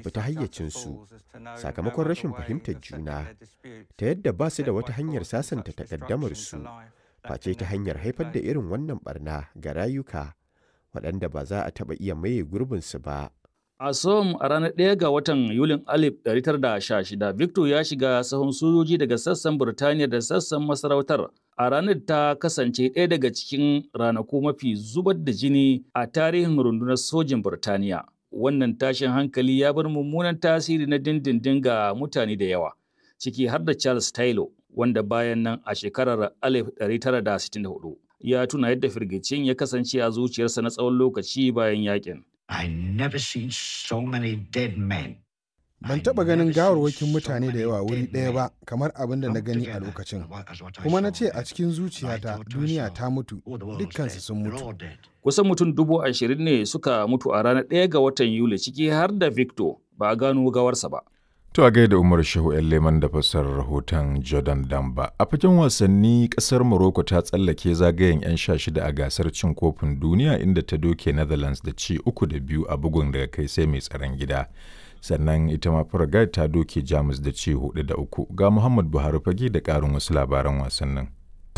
fita hayyacinsu sakamakon rashin fahimtar juna ta yadda ba su da wata hanyar sasanta takaddamarsu face ta hanyar haifar da irin wannan barna ga rayuka waɗanda ba za a taɓa iya maye gurbinsu ba. A Som a ranar ɗaya ga watan Yulin 1916, Victor ya shiga sahun sojoji daga sassan Burtaniya da sassan masarautar. A ranar ta kasance ɗaya daga cikin ranaku mafi zubar da jini a tarihin rundunar sojin Burtaniya. Wannan tashin hankali ya bar mummunan tasiri na dindindin ga mutane da yawa, ciki har da Charles Taylor, wanda bayan nan a shekarar 1964 ya tuna yadda firgicin ya kasance a zuciyarsa na tsawon lokaci bayan yakin. I never seen so many dead men. Ban taɓa ganin gawarwakin mutane da yawa wuri ɗaya ba kamar abin da na gani a lokacin. Kuma na ce a cikin zuciyata duniya ta mutu, dukkansu sun mutu. Kusan mutum dubu ashirin ne suka mutu a ranar ɗaya ga watan Yuli ciki har da Victor ba a gano gawarsa ba. To a gaida Umar Shehu ‘yan Leman da fassarar rahoton Jordan Damba. A fagen wasanni ƙasar Morocco ta tsallake zagayen 'yan sha shida a gasar cin kofin duniya inda ta doke Netherlands da ci uku da biyu a bugun daga kai sai mai tsaron gida. Sannan ita ma Paraguay ta doke Jamus da ci hudu da uku. Ga Muhammad Buhari fage da ƙarin wasu labaran wasannin.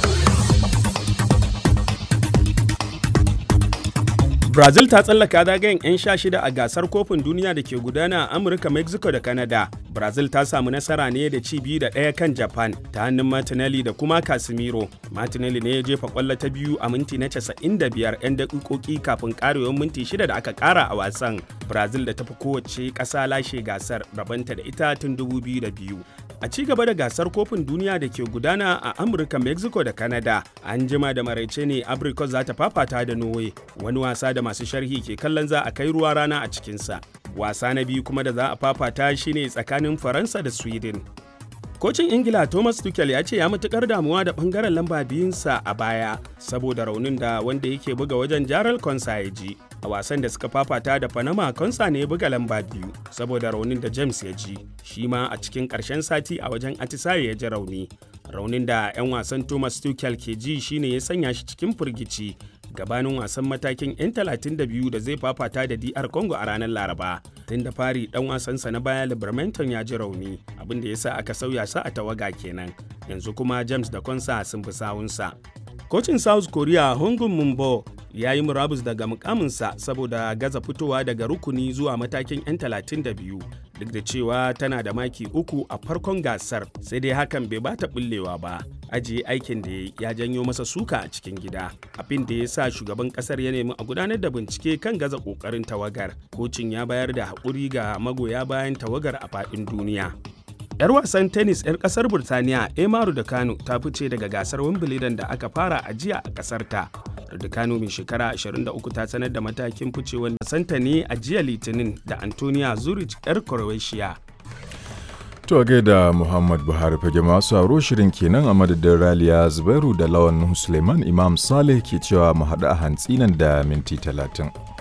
Brazil ta tsallaka zagayen 'yan sha shida a gasar kofin duniya da ke gudana a Amurka, Mexico da Canada. Brazil ta samu nasara ne da ci biyu da ɗaya kan Japan ta hannun Martinelli da kuma Casemiro. Martinelli ne ya jefa kwallo ta biyu a minti na 95 'yan daƙiƙoƙi kafin ƙarewar minti shida da aka ƙara a wasan. Brazil da tafi kowace ƙasa lashe gasar rabanta da ita tun 2002. A ci gaba da gasar kofin duniya da ke gudana a Amurka, Mexico da Canada, an jima da maraice ne Abrikos za ta fafata da Norway, wani wasa da masu sharhi ke kallon za a kai ruwa rana a cikinsa. Wasa na biyu kuma da za a fafata shine tsakanin Faransa da Sweden. Kocin Ingila Thomas Tuchel ya ce ya matukar damuwa da bangaren lamba biyunsa a baya saboda raunin da wanda yake buga wajen Jaral Konsa ya ji. A wasan da suka fafata da Panama Konsa ne ya buga lamba biyu saboda raunin da James ya ji. Shi ma a cikin ƙarshen sati a wajen Atisaye ya ji rauni. Raunin da 'yan wasan Thomas Tuchel ke ji shine ya sanya shi cikin firgici gabanin wasan matakin 'yan 32 da zai fafata da DR Congo a ranar Laraba. Tun da fari dan wasansa na baya Libermanton ya ji rauni, abin da ya sa aka sauya sa a tawaga kenan. Yanzu kuma James da Konsa sun fi sawunsa. Kocin South Korea Hongun Mumbo ya yi murabus daga mukaminsa saboda gaza fitowa daga rukuni zuwa matakin 'yan 32 duk da cewa tana da maki uku a farkon gasar sai dai hakan bai bata bullewa ba ajiye aikin da ya janyo masa suka a cikin gida abin da ya sa shugaban kasar ya nemi a gudanar da bincike kan gaza kokarin tawagar kocin ya bayar da haƙuri ga magoya bayan tawagar a faɗin duniya 'Yar wasan tennis 'yar kasar Burtaniya Emaru da Kano ta fice daga gasar Wimbledon da aka fara a jiya a kasar ta. Kano mai shekara 23 ta sanar da matakin ficewar santa ne a jiya Litinin da Antonia Zurich 'yar Croatia. To a gaida Muhammad Buhari fage masu aro shirin kenan a madadin Raliya Zubairu da Lawan Suleiman Imam Saleh ke cewa mu haɗu a hantsi nan da minti talatin.